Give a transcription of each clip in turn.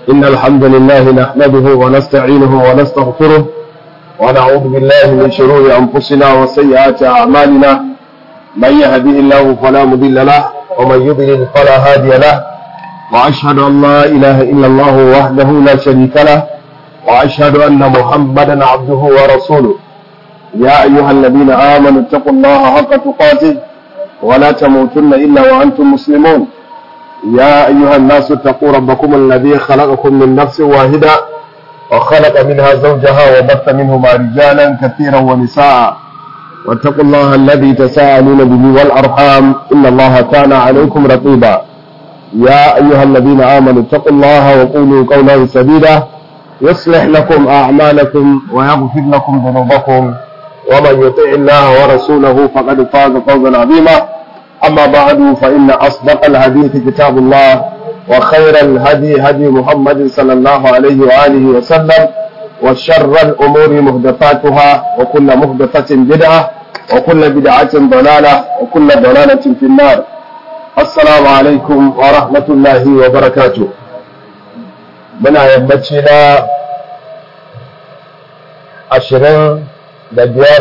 إن الحمد لله نحمده ونستعينه ونستغفره ونعوذ بالله من شرور أنفسنا وسيئات أعمالنا من يهده الله فلا مضل له ومن يضلل فلا هادي له وأشهد أن لا إله إلا الله وحده لا شريك له وأشهد أن محمدا عبده ورسوله يا أيها الذين آمنوا اتقوا الله حق تقاته ولا تموتن إلا وأنتم مسلمون يا أيها الناس اتقوا ربكم الذي خلقكم من نفس واحدة وخلق منها زوجها وبث منهما رجالا كثيرا ونساء واتقوا الله الذي تساءلون به والأرحام إن الله كان عليكم رقيبا يا أيها الذين آمنوا اتقوا الله وقولوا قولا سديدا يصلح لكم أعمالكم ويغفر لكم ذنوبكم ومن يطع الله ورسوله فقد فاز فوزا عظيما أما بعد فإن أصدق الحديث كتاب الله وخير الهدي هدي محمد صلى الله عليه وآله وسلم وشر الأمور محدثاتها وكل محدثة بدعة وكل بدعة ضلالة وكل ضلالة في النار السلام عليكم ورحمة الله وبركاته muna yammaci na ashirin da biyar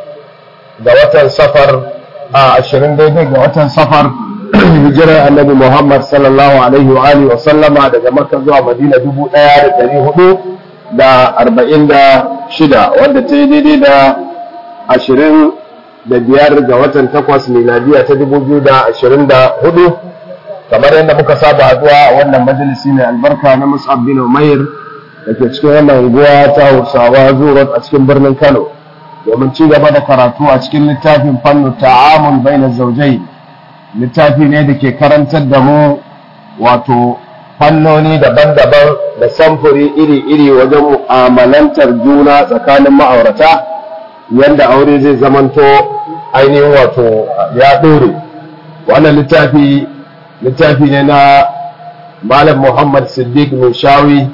ga watan safar a ashirin daidai ga watan safar hijirar annabi muhammad sallallahu alaihi wa alihi wa sallama daga makka zuwa madina dubu ɗaya da ɗari hudu da arba'in da shida wadda ta yi daidai da ashirin da biyar ga watan takwas miladiya ta dubu biyu da ashirin da hudu kamar yadda muka saba haduwa a wannan majalisi mai albarka na mus'ab bin umair da ke cikin wannan unguwa ta hausawa zuwa a cikin birnin kano domin ci gaba da karatu a cikin littafin fannu ta'amul baina zaujai littafi ne da ke karantar da mu wato fannoni daban-daban da samfuri iri-iri wajen mu'amalantar juna tsakanin ma'aurata yadda aure zai zamanto ainihin wato ya ɗore wannan littafi littafi ne na malam muhammad siddiq min shawi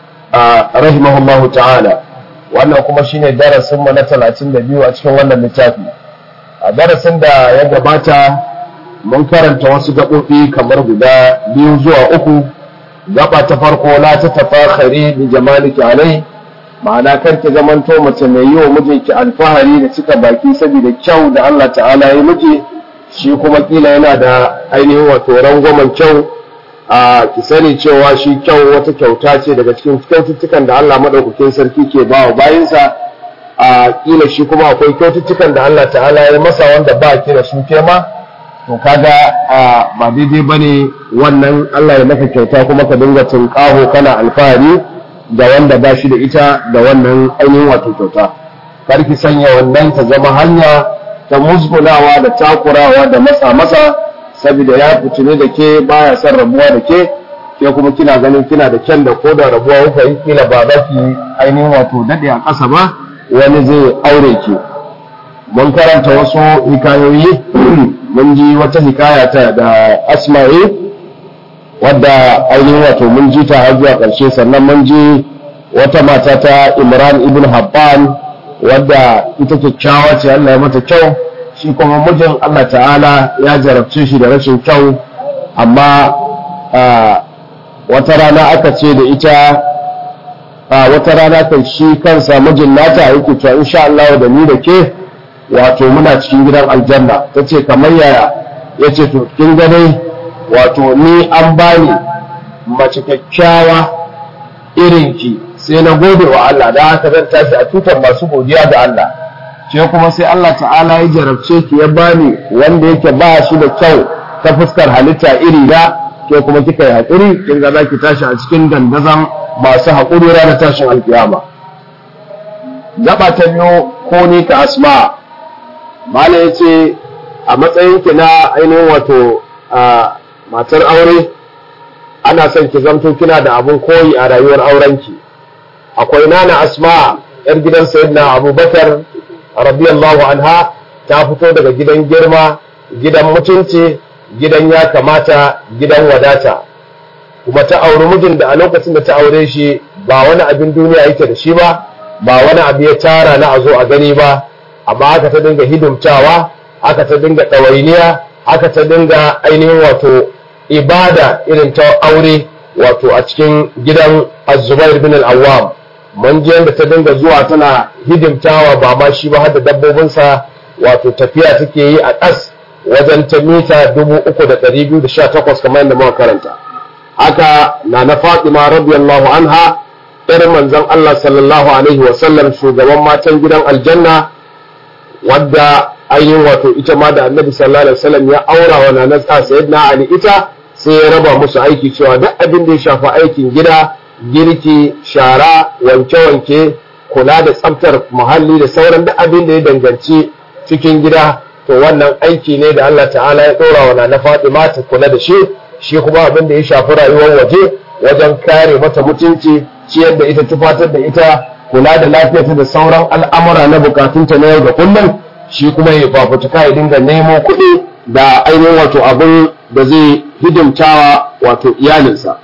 a rahimahullahu ta'ala wannan kuma shine darasin mu na 32 a cikin wannan littafi a darasin da ya gabata mun karanta wasu gaɓoɓi kamar guda biyu zuwa uku gaba ta farko la ta tafakhari bi jamaliki alai ma'ana karki zamanto mace mai yi wa mijinki alfahari da cika baki saboda kyau da Allah ta'ala ya miji shi kuma kila yana da ainihin wato rangwamen kyau a ki sani cewa shi kyau wata kyauta ce daga cikin kyaututtukan da Allah madaukakin sarki ke ba wa bayinsa a kila shi kuma akwai kyaututtukan da Allah ta'ala ya masa wanda ba ki da su ke ma to kaga ba daidai bane wannan Allah ya maka kyauta kuma ka dinga tunƙaho kana alfahari da wanda ba shi da ita da wannan ainihin wato kyauta kar ki sanya wannan ta zama hanya ta musgunawa da takurawa da matsa masa saboda ya fitine da ke baya son rabuwa da ke ke kuma kina ganin kina da kyan da ko da rabuwa kuka yi kila ba za ki ainihin wato daɗe a ƙasa ba wani zai aure ki mun karanta wasu hikayoyi mun ji wata hikaya ta da asma'i wadda ainihin wato mun ji ta har zuwa ƙarshe sannan mun ji wata mata ta imran ibn habban wadda ita kyakkyawa ce Allah ya mata kyau shi kuma mijin Allah ta'ala ya jarabce shi da rashin kyau amma wata rana aka ce da ita wata rana kan shi kansa mijin nata yake cewa insha Allah da ni da ke wato muna cikin gidan aljanna ta ce kamar yaya ya ce to kin gane wato ni an bani mace kyakkyawa irinki sai na gode wa Allah da haka zan tashi a tutar masu godiya ga Allah ke kuma sai Allah ta'ala ya jarabce ki ya bani wanda yake ba shi da kyau ta fuskar halitta iri da ke kuma kika yi haƙuri kin ga zaki tashi a cikin dandazon masu haƙuri ranar tashin alkiyama gaba ta biyu ko ni ka asma mala ya ce a matsayin ki na ainihin wato matar aure ana son ki zamto kina da abun koyi a rayuwar aurenki akwai nana asma yar gidan sayyidina abubakar radiyallahu anha ta fito daga gidan girma gidan mutunci gidan ya kamata gidan wadata kuma ta auri mijin da a lokacin da ta aure shi ba wani abin duniya yake da shi ba ba wani abu ya tara na a zo a gani ba amma aka ta dinga hidimtawa aka ta dinga ɗawainiya aka ta dinga ainihin wato ibada irin ta aure wato a cikin gidan azubair bin al-awwam mun je da ta dinga zuwa tana hidimtawa ba ma shi ba har da dabbobinsa wato tafiya take yi a ƙas wajen ta mita 3,218 kamar yadda muka karanta haka na na fatima radiyallahu anha irin manzon Allah sallallahu alaihi wasallam shugaban matan gidan aljanna wadda ainihin wato ita ma da annabi sallallahu alaihi wasallam ya aura wa nanar sayyidina ali ita sai ya raba musu aiki cewa duk abin da ya shafi aikin gida girki shara wanke-wanke kula da tsaftar muhalli da sauran duk abin da ya danganci cikin gida to wannan aiki ne da Allah ta'ala ya ɗora wa nana Fatima ta kula da shi shi kuma abin da ya shafi rayuwar waje wajen kare mata mutunci ciyar da ita tufatar da ita kula da lafiyarta da sauran al'amura na bukatunta na yau da kullum shi kuma ya fafutuka ya dinga nemo kuɗi da ainihin wato abin da zai hidimtawa wato iyalinsa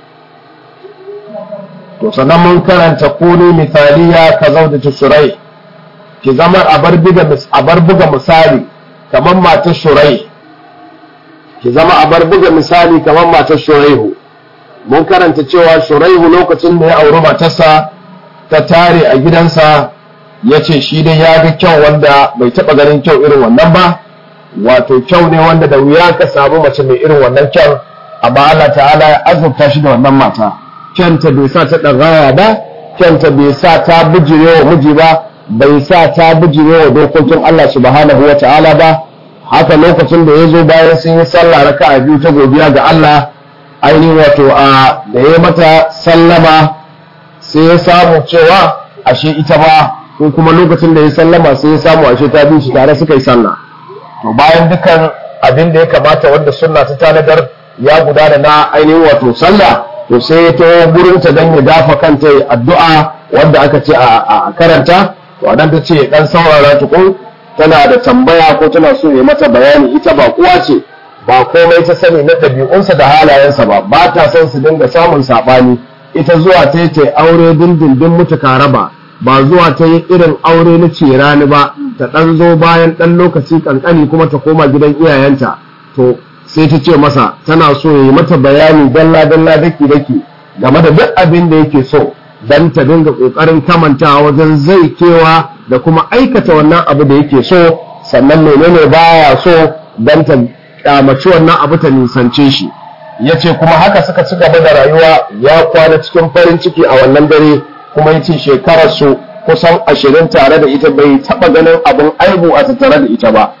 to sannan mun karanta kuni misaliya ka zaudata shurai ki zama a bar buga misali kamar matar shurai ki zama a bar buga misali kamar matar shuraihu mun karanta cewa shuraihu lokacin da ya auri matarsa ta tare a gidansa ya ce shi dai ya ga kyau wanda bai taɓa ganin kyau irin wannan ba wato kyau ne wanda da wuya ka samu mace mai irin wannan kyau amma Allah ta'ala ya azurta shi da wannan mata kyanta bai sa ta ɗagawa ba kyanta bai sa ta bijire wa miji ba bai sa ta bijire wa dokokin Allah subhanahu wa ta'ala ba haka lokacin da ya zo bayan sun yi sallah raka'a biyu ta godiya ga Allah ainihin wato a da ya mata sallama sai ya samu cewa ashe ita ba ko kuma lokacin da ya sallama sai ya samu ashe ta bi shi tare suka yi sallah to bayan dukan abin da ya kamata wanda sunna ta tanadar ya gudana na ainihin wato sallah to sai ya taho gurin ta dan ya dafa kanta addu'a wanda aka ce a karanta to anan ta ce dan saurara tukun tana da tambaya ko tana so ya mata bayani ita ba kuwa ce ba komai ta sani na ɗabi'unsa da halayensa ba ba ta son su dinga samun saɓani ita zuwa ta yi ta aure dindindin mutuka raba ba zuwa ta yi irin aure na ce rani ba ta ɗan zo bayan ɗan lokaci ƙanƙani kuma ta koma gidan iyayenta to sai ta ce masa tana so ya yi mata bayani dalla dalla daki daki game da duk abin da yake so dan ta dinga ƙoƙarin kamantawa wajen zai kewa da kuma aikata wannan abu da yake so sannan menene baya so dan ta kyamaci wannan abu ta nisance shi ya ce kuma haka suka ci gaba da rayuwa ya kwana cikin farin ciki a wannan dare kuma ya ce shekararsu kusan ashirin tare da ita bai taɓa ganin abin aibu a tattare da ita ba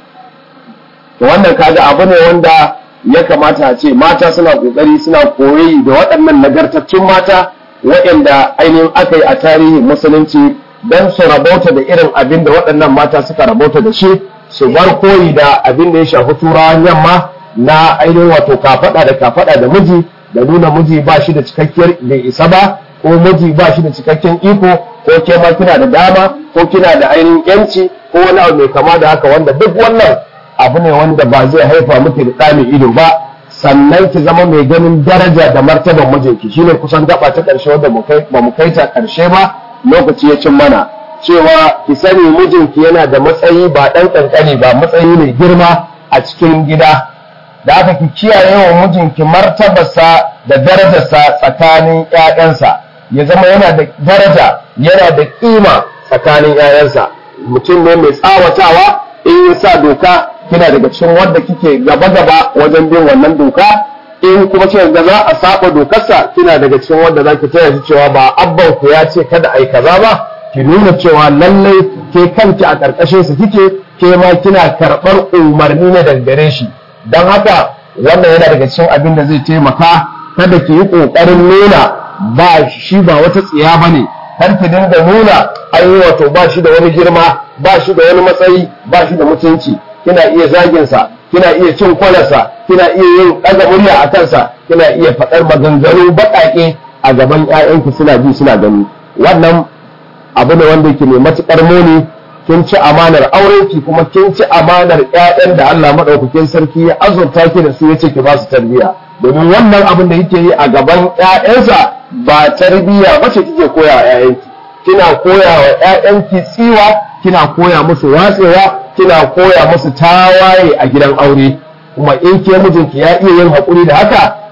wannan kaga abu ne wanda ya kamata a ce mata suna ƙoƙari suna koyi da waɗannan nagartattun mata waɗanda ainihin aka yi a tarihin musulunci don su rabauta da irin abin da waɗannan mata suka rabauta da shi su bar koyi da abin da ya shafi turawan yamma na ainihin wato kafaɗa da kafaɗa da miji da nuna miji ba shi da cikakkiyar bai isa ba ko miji ba shi da cikakken iko ko ke ma kina da dama ko kina da ainihin yanci ko wani abu mai kama da haka wanda duk wannan abu ne wanda ba zai haifa miki da ɗa mai ido ba sannan ki zama mai ganin daraja da martaban mijinki shine kusan gaba ta ƙarshe wanda ba mu kai ta ƙarshe ba lokaci ya cin mana cewa ki sani mijinki yana da matsayi ba ɗan ƙanƙani ba matsayi mai girma a cikin gida da aka ki kiyaye wa mijinki martabarsa da darajarsa tsakanin ƴaƴansa ya zama yana da daraja yana da ƙima tsakanin ƴaƴansa mutum ne mai tsawatawa in ya sa doka kina daga cikin wanda kike gaba gaba wajen bin wannan doka in kuma ce da za a saba dokarsa kina daga cikin wanda za ki taya shi cewa ba abban ku ya ce kada a yi kaza ba ki nuna cewa lallai ke kanki a ƙarƙashin su kike ke ma kina karɓar umarni na dangare shi don haka wannan yana daga cikin abin da zai taimaka kada ki yi ƙoƙarin nuna ba shi ba wata tsiya ba ne har ki dinga nuna an yi wato ba shi da wani girma ba shi da wani matsayi ba shi da mutunci kina iya zaginsa kina iya cin kwalarsa kina iya yin ɗaga murya a kansa kina iya faɗar maganganu baƙaƙe a gaban 'ya'yanki suna ji suna gani wannan abu ne wanda yake mai matuƙar muni kin ci amanar aurenki kuma kin ci amanar ƴaƴan da Allah madaukakin sarki ya azurta ki da su yace ki ba su tarbiyya domin wannan abin da yake yi a gaban ƴaƴansa ba tarbiyya ba ce kike koya wa ƴaƴanki kina koya wa ƴaƴanki tsiwa kina koya musu watsewa kina koya musu tawaye a gidan aure kuma in ke mijinki ya iya yin haƙuri da haka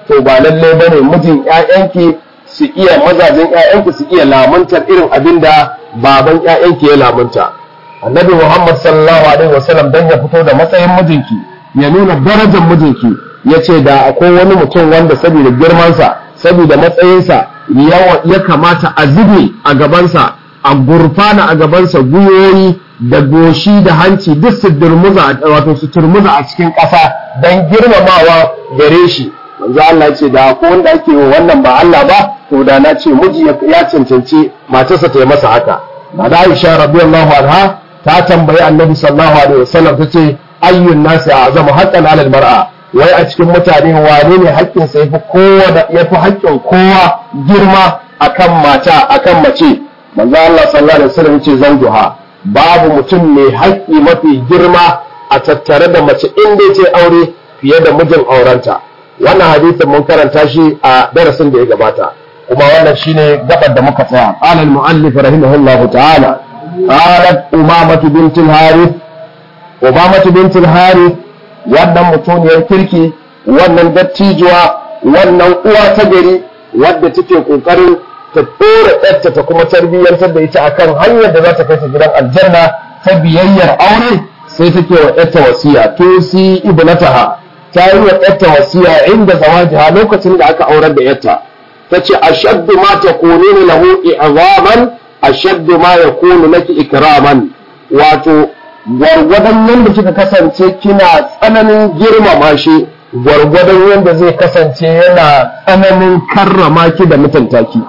to ba lalle bane mijin ƴaƴanki su iya mazajen ƴaƴanki su iya lamuntar irin abin da baban ƴaƴanki ya lamunta annabi muhammad sallallahu alaihi wasallam dan ya fito da matsayin mijinki ya nuna darajar mijinki ya ce da akwai wani mutum wanda saboda girmansa saboda matsayinsa ya kamata a zube a gabansa a gurfana a gabansa guyoyi da goshi da hanci duk su durmuza wato su turmuza a cikin ƙasa don girmamawa gare shi manzo Allah ce da ko wanda ake wa wannan ba Allah ba to da na ce miji ya cancanci matarsa ta yi masa haka da Aisha radiyallahu anha ta tambayi Annabi sallallahu alaihi wasallam tace ayyun nasi azamu haqqan 'ala al-mar'a wai a cikin mutane wane ne haƙƙin sa yafi kowa da yafi haƙƙin kowa girma akan mata akan mace manzo Allah sallallahu alaihi wasallam yace zanjuha babu mutum mai haƙƙi mafi girma a tattare da mace in dai ce aure fiye da mijin aurenta wannan hadisin mun karanta shi a darasin da ya gabata kuma wannan shine gabar da muka tsaya qala al muallif rahimahullah ta'ala qalat umamatu bint al harith umamatu bint al harith wannan mutuniyar kirki wannan dattijuwa wannan uwa ta gari wadda take kokarin ta dora ɗarta ta kuma tarbiyyantar da ita akan hanyar da za ta kai ta gidan aljanna ta biyayyar aure sai take wa ɗarta wasiya tusi ibnataha ta yi wa ɗarta wasiya inda zawajiha lokacin da aka aurar da yarta ta ce ashaddu ma takunu lahu i'zaman ashaddu ma yakunu laki ikraman wato gwargwadon yadda kika kasance kina tsananin girmama shi gwargwadon yadda zai kasance yana tsananin karrama ki da mutunta ki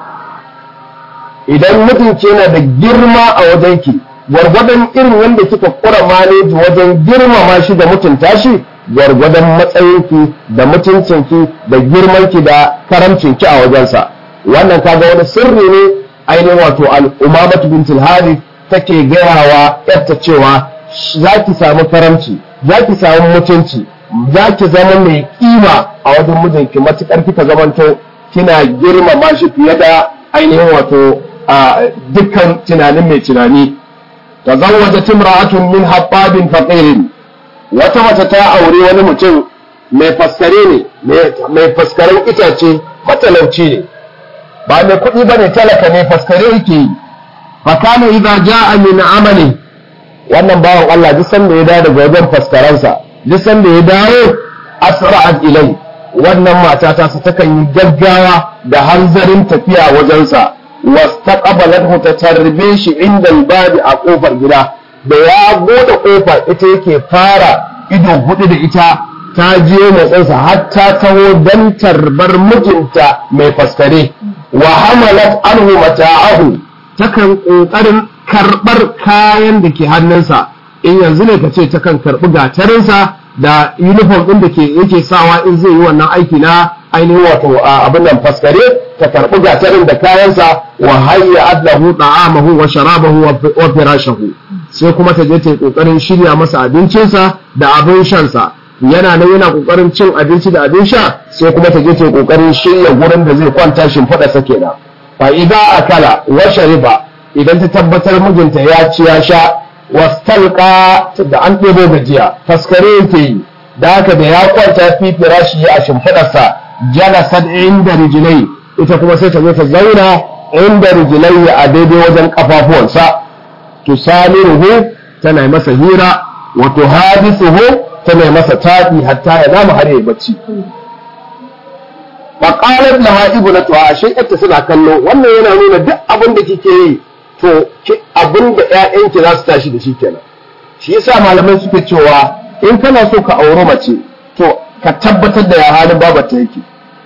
idan mutunci yana da girma a wajenki gwargwadon irin yadda kika kura maneji wajen girmama shi da mutunta shi gwargwadon matsayinki da mutuncinki da girmanki da karamcinki a wajensa wannan kaga wani sirri ne ainihin wato al'umamatu bintul harith take gayawa yarta cewa za ki samu karamci za ki samu mutunci za ki zama mai kima a wajen mijinki matukar kika zamanto kina girmama shi fiye da ainihin wato a dukkan tunanin mai tunani tazawwajat imra'atun min habbabin faqirin wata mace ta aure wani mutum mai faskare ne mai faskaren itace matalauci ne ba mai kuɗi ba ne talaka ne faskare yake yi fakana idza ja'a min amali wannan bawan Allah duk sanda ya dawo daga wajen faskaransa duk sanda ya dawo asra'at ilai wannan mata ta su takan yi gaggawa da hanzarin tafiya wajensa wastaqbalathu ta tarbe shi inda babi a kofar gida da ya bude kofar ita yake fara ido hudu da ita ta je motsinsa har ta taho don tarbar mijinta mai faskare wa hamalat anhu mata'ahu takan kokarin karbar kayan da ke hannunsa in yanzu ne ka ce takan karbi gatarinsa da uniform din da ke yake sawa in zai yi wannan aiki na ainihin wato abin nan faskare ta karbi gatarin da kayansa wa hayya adlahu ta'amahu wa sharabahu wa firashahu sai kuma ta je ta yi kokarin shirya masa abincinsa da abin shansa yana nan yana kokarin cin abinci da abin sha sai kuma ta je ta yi kokarin shirya gurin da zai kwanta shimfiɗa sa kenan fa idza akala wa shariba idan ta tabbatar mijinta ya ci ya sha wastalqa da an ɗebo gajiya faskare yake yi da haka da ya kwanta fi firashi a shimfiɗarsa jalasat inda rijilai ita kuma sai ta zo ta zauna inda rijilai a daidai wajen kafafuwansa tusamiruhu tana masa hira wa tuhadithuhu tana masa taɗi hatta ya nama har yayi bacci fa qalat laha ibnatuha ashe ita suna kallo wannan yana nuna duk abin da kike yi to abin da ƴaƴanki za su tashi da shi kenan shi yasa malamai suke cewa in kana so ka auri mace to ka tabbatar da ya halin babarta yake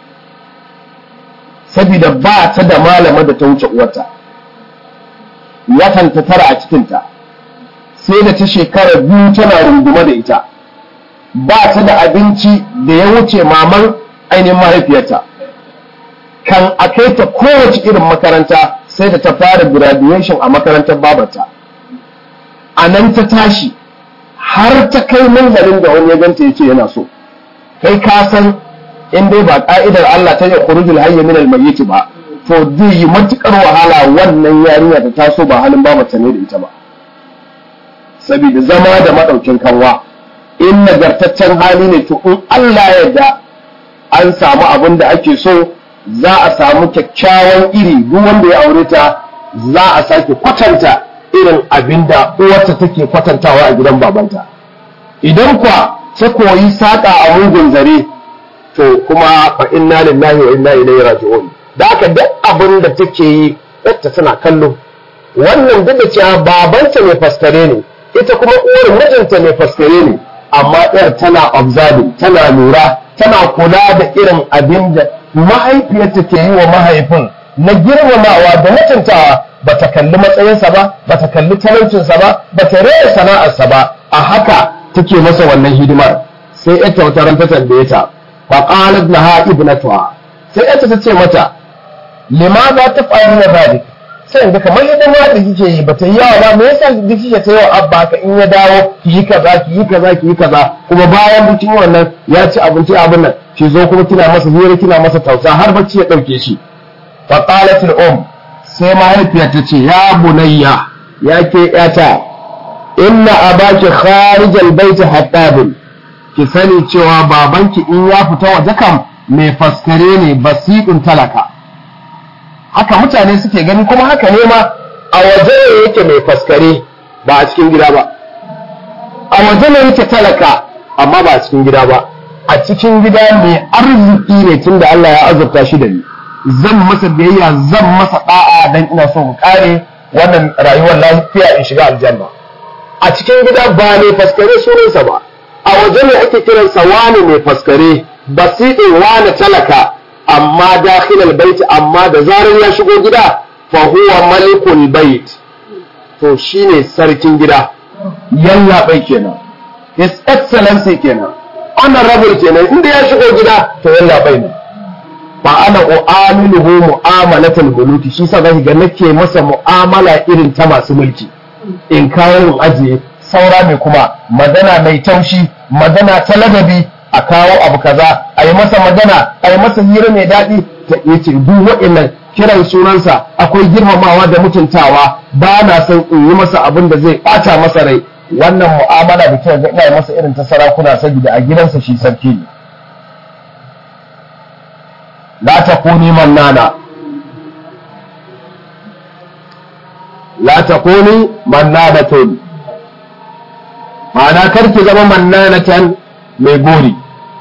saboda ba ta da malama da ta wuce uwarta watan ta tara a cikinta sai da ta shekara biyu tana rungume da ita ba ta da abinci da ya wuce maman ainihin mahaifiyarta kan a kai ta kowace irin makaranta sai da ta fara graduation a makarantar babarta a nan ta tashi har ta kai manzalin da wani ya ganta ya ce yana so kai ka san in dai ba ka'idar Allah ta yi khurujul hayy min al-mayyit ba to zai yi matukar wahala wannan yarinya ta taso ba halin ba mace ne da ita ba saboda zama da madaukin kanwa in nagartaccen hali ne to in Allah ya yarda an samu abin da ake so za a samu kyakkyawan iri duk wanda ya aure ta za a sake kwatanta irin abin da uwarta take kwatantawa a gidan babanta idan kuwa ta koyi saƙa a mugun zare to kuma fa inna lillahi wa inna ilaihi raji'un da haka duk abin da take yi yadda tana kallo wannan duk da cewa babanta mai faskare ne ita kuma uwar mijinta mai faskare ne amma ɗayar tana observing tana lura tana kula da irin abin da mahaifiyarta ke yi wa mahaifin na girmamawa da mutuntawa ba ta kalli matsayinsa ba ba ta kalli talaucinsa ba ba ta rera sana'arsa ba a haka take masa wannan hidimar sai ita wata ran ta tambaye ta fa qalat laha ibnatuha sai ita ta ce mata limaza taf'aluna dhalik sai yanzu kamar hidima da kike yi ba ta yi yawa ba me yasa kike ta yawa abba ka in ya dawo ki yi kaza ki yi kaza ki yi kaza kuma bayan bikin wannan ya ci abinci abin nan ki zo kuma kina masa hira kina masa tausa har bacci ya dauke shi fa qalat al um sai mahaifiyar ta ce ya bunayya ya ke yata inna abaki kharij al bait hattabun ki sani cewa babanki in ya fita waje kam mai faskare ne basiqun talaka haka mutane suke gani kuma haka ne ma a waje ne yake mai faskare ba a cikin gida ba a waje ne yake talaka amma ba a cikin gida ba a cikin gida mai arziki ne tunda Allah ya azurta shi da ni zan masa biyayya zan masa da'a dan ina so mu kare wannan rayuwar lafiya in shiga aljanna a cikin gida ba mai faskare sunansa ba a waje ne ake kiransa wani mai faskare basiɗin wani talaka amma dakhilal bait amma da zarar ya shigo gida fa huwa malikul bait to shine sarkin gida yalla bai kenan his excellency kenan honorable kenan inda ya shigo gida to yalla bai ne fa ana u'amiluhu mu'amalatul muluki shi sa zaki ga nake masa mu'amala irin ta masu mulki in kawo in ajiye saura mai kuma magana mai taushi magana ta ladabi a kawo abu kaza a yi masa magana a yi masa hira mai daɗi ta iya ce duk waɗannan kiran sunansa akwai girmamawa da mutuntawa ba na son in yi masa abin da zai ɓata masa rai wannan mu'amala da kyau ga ina masa irin ta sarakuna saboda a gidansa shi sarki ne la takuni mannana la takuni mannanatun ma'ana karki zama mannanatan mai gori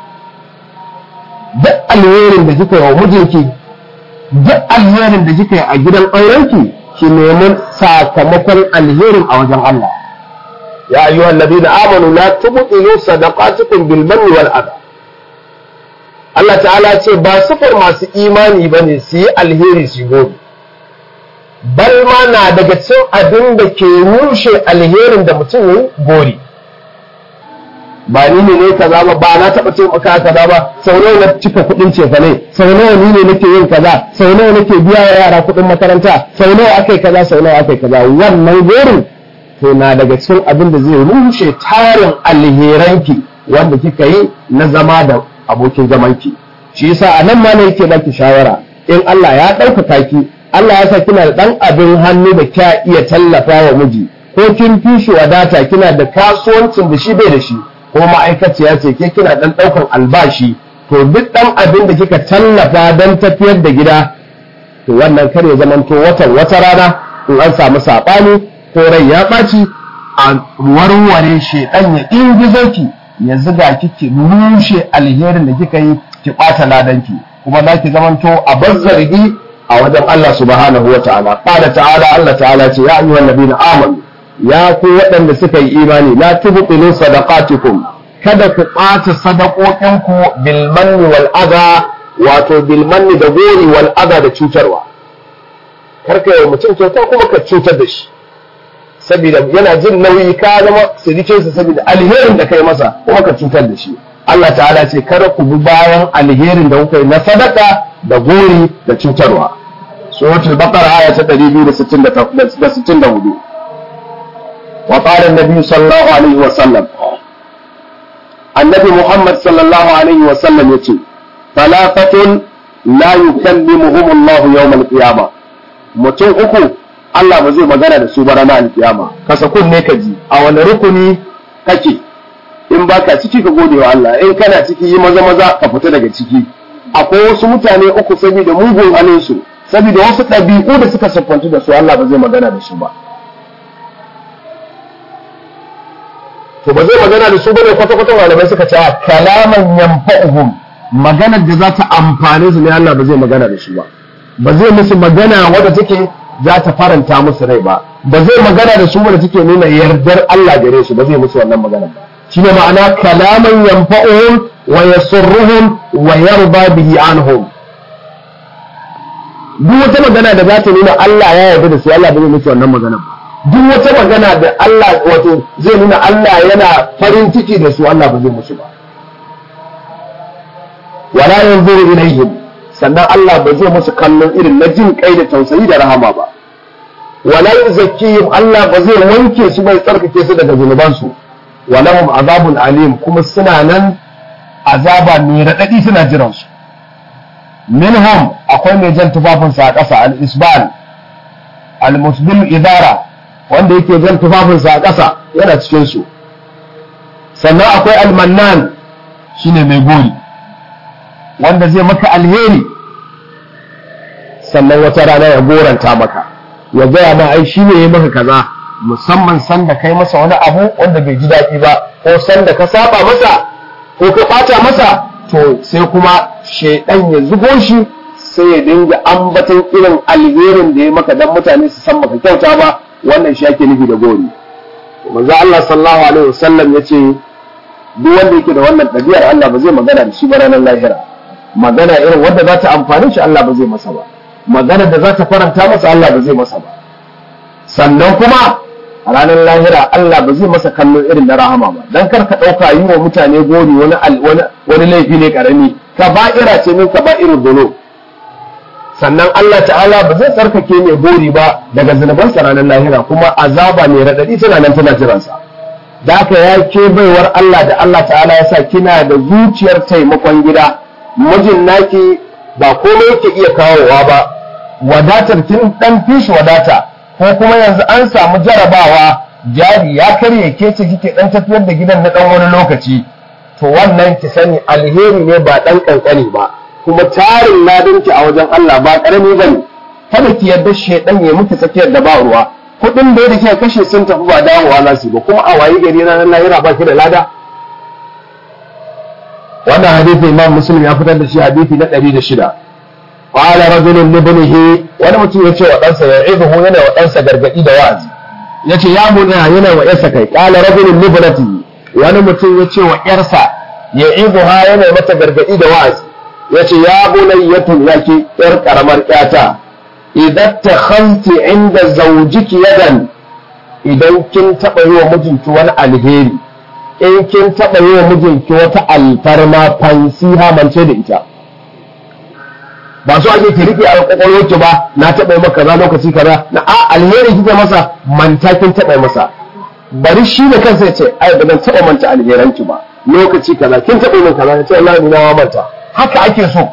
duk alherin da kika yi wa mijinki duk alherin da kika yi a gidan aurenki ki nemi sakamakon alherin a wajen Allah ya ayyuhal ladina amanu la tubtilu sadaqatukum bil manni wal adha Allah ta'ala ce ba sufar masu imani bane su yi alheri su gori bal ma na daga cikin abin da ke rushe alherin da mutum yi gori ba ni ne ne kaza ba ba na taɓa taimaka kaza ba sau nawa na cika kuɗin cefa ne sau nawa ni ne nake yin kaza sau nawa nake biya wa yara kuɗin makaranta sau nawa akai kaza sau nawa akai kaza wannan gorin to na daga cikin abin da zai rushe tarin alheranki wanda kika yi na zama da abokin zamanki shi yasa a nan ma ne yake baki shawara in Allah ya ɗaukaka ki Allah ya sa kina da ɗan abin hannu da kya iya tallafa wa miji ko kin fi shi wadata kina da kasuwancin da shi bai da shi ko ma'aikaciya ce ke kina dan daukan albashi to duk dan abin da kika tallafa dan tafiyar da gida to wannan kar ya zamanto watan wata rana in an samu sabani ko rai ya ɓaci a warware shedan ya ingizo ki ya zuga kike rushe alherin da kika yi ki ɓata ladanki kuma za ki zamanto a bazzargi a wajen Allah subhanahu wa ta'ala qala ta'ala Allah ta'ala ce ya ayyuhan nabiyina amanu ya ku waɗanda suka yi imani la tubtilu sadaqatikum kada ku ɓata sadaqoƙinku bil manni wal adha wato bil manni da gori wal adha da cutarwa karka yi mutum kyauta kuma ka cutar da shi saboda yana jin nauyi ka zama sirikinsa saboda alherin da kai masa kuma ka cutar da shi Allah ta'ala ce kada ku bi bayan alherin da kuka yi na sadaka da gori da cutarwa suratul baqara aya ta 264 وقال النبي صلى الله عليه وسلم النبي محمد صلى الله عليه وسلم يقول ثلاثة لا يكلمهم الله يوم القيامة mutum uku Allah ba zai magana da su ba ranar alkiyama kasa kunne ka ji a wani rukuni kake in baka ciki ka gode wa Allah in kana ciki yi maza maza ka fita daga ciki akwai wasu mutane uku saboda mugun halinsu saboda wasu ɗabi'u da suka siffantu da su Allah ba zai magana da su ba to ba zai magana da su bane kwata-kwata malamai suka ce kalaman yanfa'uhum maganar da za ta amfane su ne Allah ba zai magana da su ba ba zai musu magana wadda take za ta faranta musu rai ba ba zai magana da su wadda take nuna yardar Allah gare su ba zai musu wannan magana ba shine ma'ana kalaman yanfa'uhum wa yasurruhum wa yarda bihi anhum duk wata magana da za ta nuna Allah ya yarda da su Allah ba zai musu wannan magana ba duk wata magana da Allah wato zai nuna Allah yana farin ciki da su Allah ba zai musu ba wala yanzuru ilaihim sannan Allah ba zai musu kallon irin na jin kai da tausayi da rahama ba wala yuzakkihim Allah ba zai wanke su bai tsarkake su daga zunubansu walahum azabun alim kuma suna nan azaba mai raɗaɗi suna jiran su minhum akwai mai jan tufafinsa a ƙasa al-isbal al-muslim idara wanda yake jan tufafinsa a ƙasa yana cikin su sannan akwai al-mannan shine mai gori wanda zai maka alheri sannan wata rana ya goranta maka ya gaya ma ai shi ne ya maka kaza musamman sanda kai masa wani abu wanda bai ji daɗi ba ko sanda ka saba masa ko ka ɓata masa to sai kuma shaidan ya zubo shi sai ya dinga ambaton irin alherin da ya maka dan mutane su san maka kyauta ba wannan shi ake nufi da gori manzo Allah sallallahu alaihi wasallam yace duk wanda yake da wannan ɗabi'ar Allah ba zai magana da shi ba ranar lahira magana irin wadda za ta amfani shi Allah ba zai masa ba magana da za ta faranta masa Allah ba zai masa ba sannan kuma a ranar lahira Allah ba zai masa kallon irin na rahama ba dan kar ka ɗauka yi wa mutane gori wani wani laifi ne karami ka ba'ira ce min ka ba'irin dono sannan Allah ta'ala ba zai tsarkake mai gori ba daga zunubansa ranar lahira kuma azaba mai raɗaɗi tana nan tana jiransa da haka ya ke baiwar Allah da Allah ta'ala ya sa kina da zuciyar taimakon gida mijin naki ba komai yake iya kawowa ba wadatar kin dan fishi wadata ko kuma yanzu an samu jarabawa jari ya karye ke ce kike dan tafiyar da gidan na dan wani lokaci to wannan ki sani alheri ne ba dan kankani ba kuma tarin ladinki a wajen Allah ba karami bane kada ki yarda shedan ya miki tsakiyar da ba ruwa kudin da yake kashe sun tafi ba dawowa za su ba kuma a wayi gari na nan lahira ba ki da lada wannan hadisi imam muslim ya fitar da shi hadisi na 106 qala rajulun li ibnihi wani mutum yace wa ɗansa ya ibuhu yana wa ɗansa gargadi da wa'azi yace ya mun yana wa yarsa kai qala rajulun li ibnatihi wani mutum yace wa yarsa ya ibuha yana mata gargadi da wa'azi yace ya bunayyatu yake yar karamar yata idan takhanti inda zawjiki yadan idan kin taba yi wa mijinki wani alheri in kin taɓa yi wa mijinki wata alfarma fansiha mance da ita ba su ake ki rike a kwakwalwarki ba na taɓa yi maka kaza lokaci kaza na a alheri kike masa manta kin taɓa yi masa bari shi da kansa ya ce ai ba zan taɓa manta alheranki ba lokaci kaza kin taɓa yi min kaza ya ce wallahi ni na manta haka ake so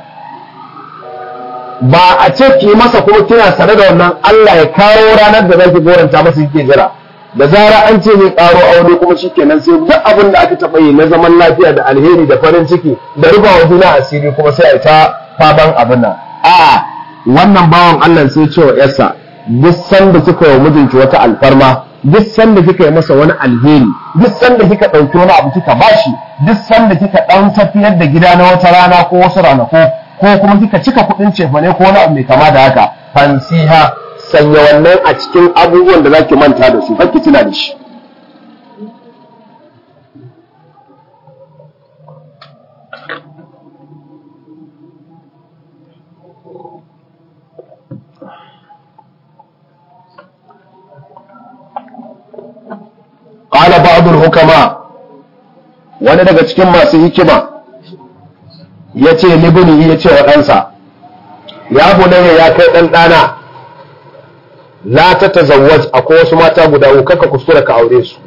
ba a ce ki masa kuma kina sane da wannan Allah ya kawo ranar da zaki goranta masa kike jira da zara an ce zai karo aure kuma shikenan sai duk abin da aka taɓa yi na zaman lafiya da alheri da farin ciki da rufa wa juna asiri kuma sai a ta faban abin nan a wannan bawan Allah sai ce wa yarsa duk sanda kika yi mijinki wata alfarma duk sanda kika yi masa wani alheri duk sanda kika ɗauki wani abu kika bashi duk sanda kika ɗan tafiyar da gida na wata rana ko wasu ranaku ko kuma kika cika kuɗin cefane ko wani abu mai kama da haka fansiha sanya wannan a cikin abubuwan da zaki manta da su ki tuna da shi qala ba'd hukama wani daga cikin masu hikima yace libni yace wa ɗansa ya bunayya ya kai ɗan ɗana la ta tazawwaj akwai wasu mata guda uku kaka kuskura ka aure su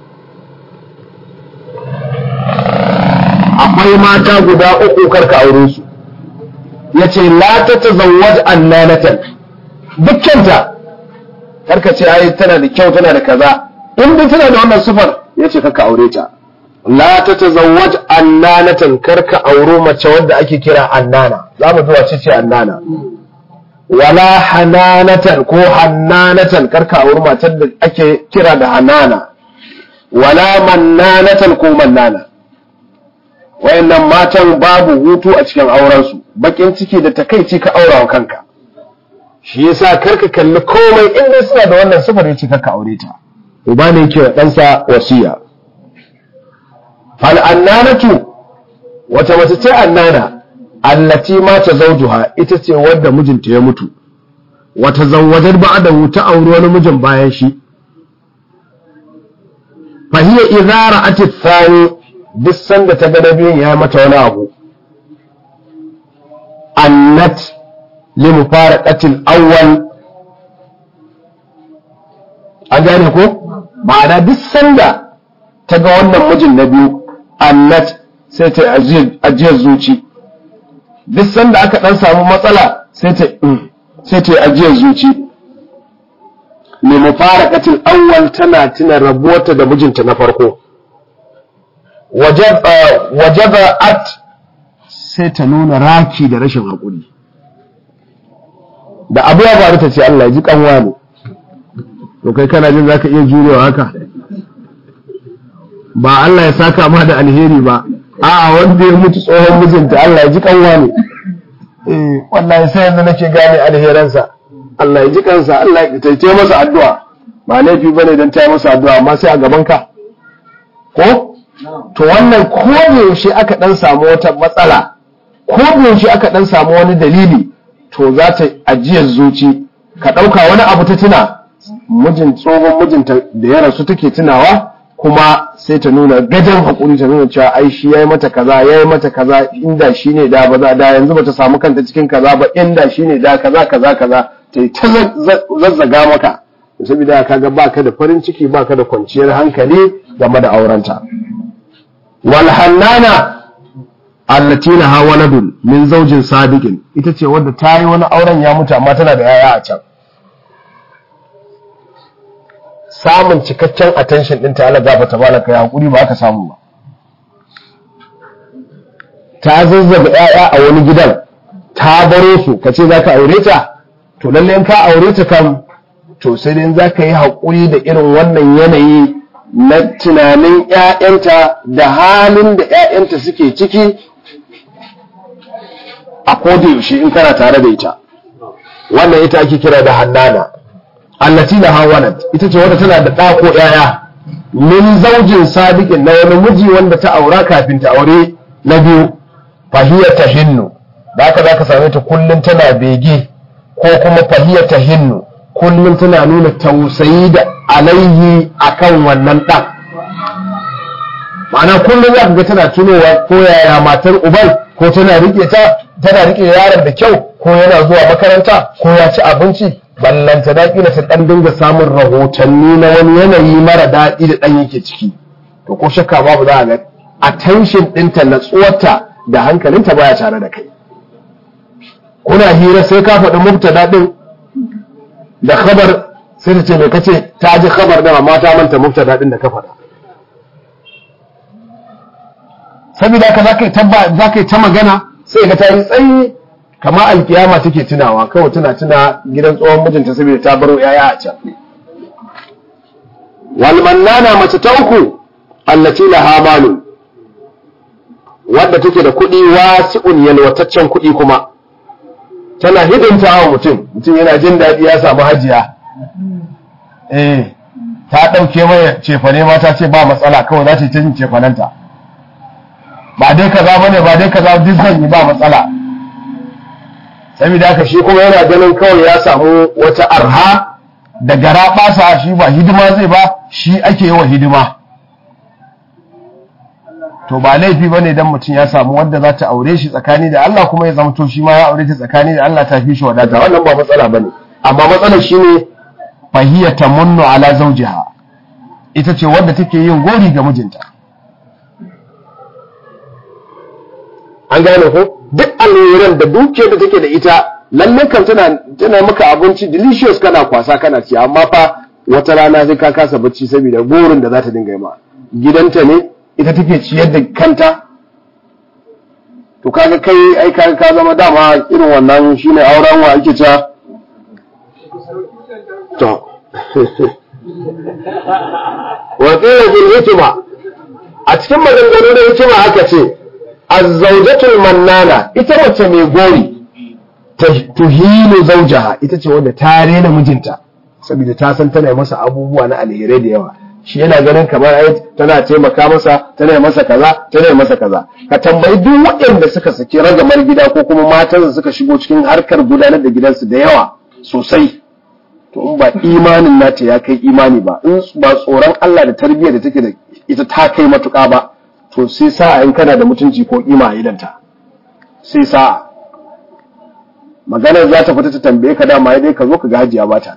akwai mata guda uku kar ka aure su yace la ta tazawwaj annanatan dukkanta karka ce ai tana da kyau tana da kaza in dai tana da wannan sifar yace kaka aure ta la ta tazawwaj annanatan karka auro mace wadda ake kira annana za mu zuwa ce annana wala hananatan ko hannanatan karka auro matar da ake kira da hanana wala mannanatan ko mannana wayannan matan babu hutu a cikin aurensu bakin ciki da takaici ka aura wa kanka shi yasa karka kalli komai inda suna da wannan sifar yace karka aure ta uba ne yake wa ɗansa wasiya fal annanatu wata mace ce annana allati mata zawjuha ita ce wadda mijinta ya mutu wata zawwajar ba'da ta auri wani mijin bayan shi fa hiya idza ra'at ath-thani duk sanda ta ga biyun ya mata wani abu annat li mufaraqatil awwal an gane ko ma'ana duk sanda ta ga wannan mijin na biyu annat sai ta ajiyar zuci duk sanda aka dan samu matsala sai ta sai ta ajiyar zuci ne mufaraqatil awwal tana tuna rabuwarta da mijinta na farko wajaba at sai ta nuna raki da rashin haƙuri da abu ya faru ta ce Allah ji kanwa ne to kai kana jin zaka iya jurewa haka ba Allah ya saka ma da alheri ba a'a wanda ya mutu tsohon mijinta Allah ya ji kanwa ne eh wallahi sai yanzu nake gane alheransa Allah ya ji kansa Allah ya taice masa addu'a ba laifi bane dan ta masa addu'a amma sai a gaban ka ko to wannan ko yaushe aka dan samu wata matsala ko yaushe aka dan samu wani dalili to za ta ajiyar zuci ka ɗauka wani abu ta tuna mijin tsohon mijinta da ya rasu take tunawa kuma sai ta nuna gajen haƙuri ta nuna cewa ai shi yayi mata kaza yayi mata kaza inda shi ne da ba za da yanzu bata samu kanta cikin kaza ba inda shi ne da kaza kaza kaza ta yi ta zazzaga maka saboda kaga baka da farin ciki baka da kwanciyar hankali game da aurenta wal hannana allati laha waladun min zawjin sadiqin ita ce wadda ta yi wani auren ya mutu amma tana da yaya a can samun cikakken attention din ta Allah gafa ta balaka ya hakuri ba aka samu ba ta zazzaga yaya a wani gidan ta baro su ka ce zaka aure ta to lalle in ka aure ta kam to sai dai zaka yi hakuri da irin wannan yanayi na tunanin ƴaƴanta da halin da ƴaƴanta suke ciki a koda yaushe in kana tare da ita wannan ita ake kira da hannana allati laha walad ita ce wadda tana da ɗa ko ƴaƴa min zaujin sabiqin na wani miji wanda ta aura kafin ta aure na biyu fahiya tahinnu da haka zaka same ta kullun tana bege ko kuma fahiya tahinnu kullun tana nuna tausayi da alaihi akan wannan ɗan ma'ana kullum za ka ga tana tunowa ko yaya matar uban ko tana rike ta tana rike yaron da kyau ko yana zuwa makaranta ko ya ci abinci ballanta da kila ta dan dinga samun rahotanni na wani yanayi mara daɗi da dan yake ciki to ko shakka babu za a ga attention ɗinta natsuwarta da hankalinta baya tare da kai kuna hira sai ka faɗi mubtada ɗin da khabar sai ta ce mai kace ta ji khabar da amma ta manta mubtada ɗin da ka faɗa saboda haka zaka tabba zaka yi ta magana sai ga ta yi tsayi kama alkiyama take tunawa kawai tana tuna gidan tsohon mijinta saboda ta baro yaya a can wal mannana mace ta uku allati laha malu wadda take da kuɗi wasi'un yalwataccen kuɗi kuma tana hidimta wa mutum mutum yana jin daɗi ya samu hajiya eh ta ɗauke mai cefane ma ta ce ba matsala kawai za ta yi ta yin cefanenta ba dai kaza bane ba dai kaza duk zan yi ba matsala saboda haka shi kuma yana ganin kawai ya samu wata arha da gara basa shi ba hidima zai ba shi ake yi wa hidima to ba laifi bane dan mutum ya samu wanda za ta aure shi tsakani da Allah kuma ya zama to shi ma ya aure ta tsakani da Allah ta fi shi wadata wannan ba matsala bane amma matsalar shine fahiya tamunnu ala zawjiha ita ce wadda take yin gori ga mijinta an gane ko duk alluran da dukiyar da take da ita lalle kan tana tana maka abinci delicious kana kwasa kana ci amma fa wata rana sai ka kasa bacci saboda gorin da za ta dinga yi ma gidanta ne ita take ciyar da kanta to kaga kai ai kaga ka zama dama irin wannan shine auren wa ake ta to wa qila bil hikma a cikin maganganu da hikima aka ce azzaujatul mannana ita mace mai gori tuhilu zaujaha ita ce wanda ta rena mijinta saboda ta san tana masa abubuwa na alherai da yawa shi yana ganin kamar ai tana taimaka masa tana masa kaza tana masa kaza ka tambayi duk waɗanda suka saki ragamar gida ko kuma matan suka shigo cikin harkar gudanar da gidansu da yawa sosai to in ba imanin nata ya kai imani ba in ba tsoron Allah da tarbiyyar da take da ita ta kai matuƙa ba to sai sa'a in kana da mutunci ko kima a idanta sai sa'a maganar za ta fita ta tambaye ka dama dai ka zo ka ga hajiya bata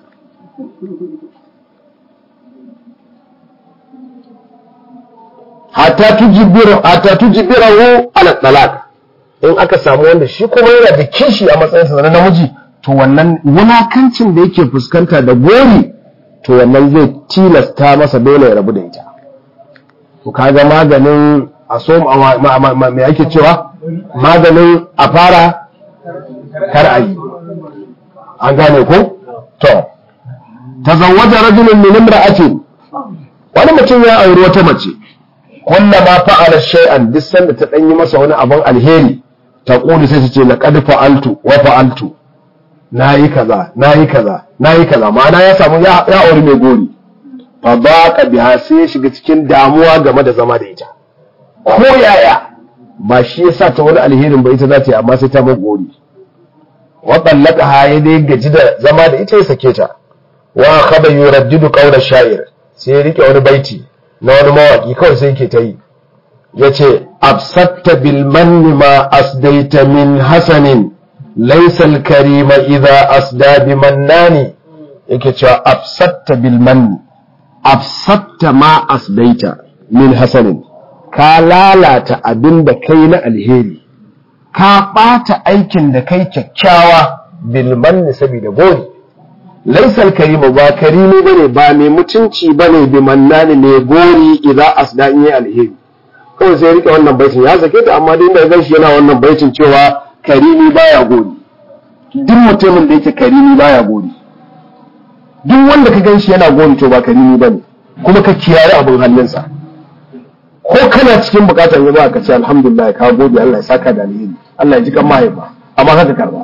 hatta tujibira hatta tujibirahu ala talaq in aka samu wanda shi kuma yana da kishi a matsayinsa na namiji to wannan wulakancin da yake fuskanta da gori to wannan zai tilasta masa dole ya rabu da ita to kaga maganin a so me ake cewa maganin a fara kar a yi an gane ko to tazawwaja rajulun min imra'atin wani mutum ya auri wata mace kullama fa'ala shay'an duk sanda ta danyi masa wani abun alheri ta kuli sai ta ce laqad fa'altu wa fa'altu nayi kaza nayi kaza nayi kaza ma'ana ya samu ya auri mai gori fa baqa biha sai ya shiga cikin damuwa game da zama da ita ko yaya ba shi yasa ta wani alherin ba ita za ta yi amma sai ta mai gori wa ha ya dai gaji da zama da ita ya sake ta wa khaba yuraddidu qawla sha'ir sai ya rike wani baiti na wani mawaki kawai sai yake ta yi yace absatta bil manni ma asdaita min hasanin laysa al karima idha asda bi mannani yake cewa absatta bil manni absatta ma asdaita min hasanin ka lalata abin da kai na alheri ka ɓata aikin da kai kyakkyawa bilmanni saboda gori laisal karimu ba karimi bane ba mai mutunci bane bi mannani ne gori idza asda in yi alheri kawai sai rike wannan baitin ya sake ta amma duk da gan shi yana wannan baitin cewa karimi baya gori duk mutumin da yake karimi baya gori duk wanda ka gan shi yana gori to ba karimi bane kuma ka kiyaye abin hannunsa ko kana cikin bukatar ya ka ce alhamdulillah ka gode Allah ya saka da alheri Allah ya ji kan mahaifa amma haka karba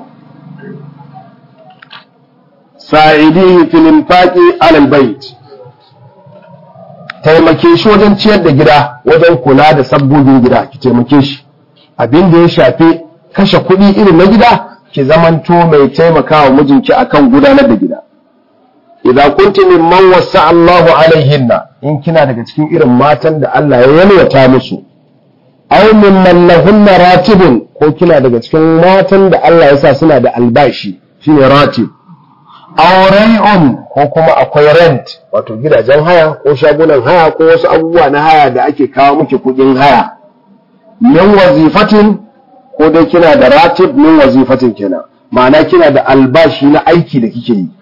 sa'idihi fil infaqi ala albayt taimake shi wajen ciyar da gida wajen kula da sabbobin gida ki taimake shi abin da ya shafi kashe kuɗi irin na gida ki zamanto mai taimakawa mijinki akan gudanar da gida idan kunti mimman wasa Allahu alaihinna in kina daga cikin irin matan da Allah ya yalwata musu aw mimman lahunna ratibun ko kina daga cikin matan da Allah ya sa suna da albashi shine ratib aw ray'un ko kuma akwai rent wato gidajen haya ko shagunan haya ko wasu abubuwa na haya da ake kawo miki kudin haya min wazifatin ko dai kina da ratib min wazifatin kenan ma'ana kina da albashi na aiki da kike yi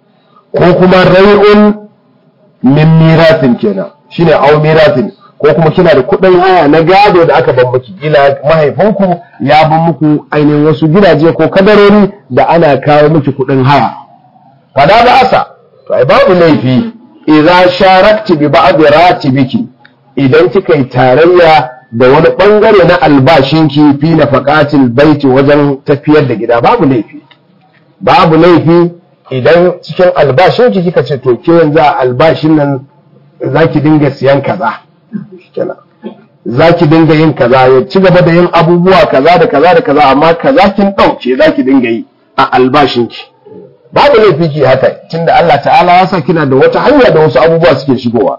ko kuma rai'un min miratin kenan shine au miratin ko kuma kina da kuɗin haya na gado da aka ban miki kila mahaifinku ya ban muku ainihin wasu gidaje ko kadarori da ana kawo miki kuɗin haya fada ba asa to ai babu laifi idza sharakti bi ba'd ratibiki idan kika yi tarayya da wani bangare na albashinki fi nafaqatil baiti wajen tafiyar da gida babu laifi babu laifi idan cikin albashin ki kika ce to ke yanzu a albashin nan zaki dinga siyan kaza kenan zaki dinga yin kaza ya ci gaba da yin abubuwa kaza da kaza da kaza amma kaza kin dauke zaki dinga yi a albashin ki babu laifi ki haka tunda Allah ta'ala ya sa kina da wata hanya da wasu abubuwa suke shigowa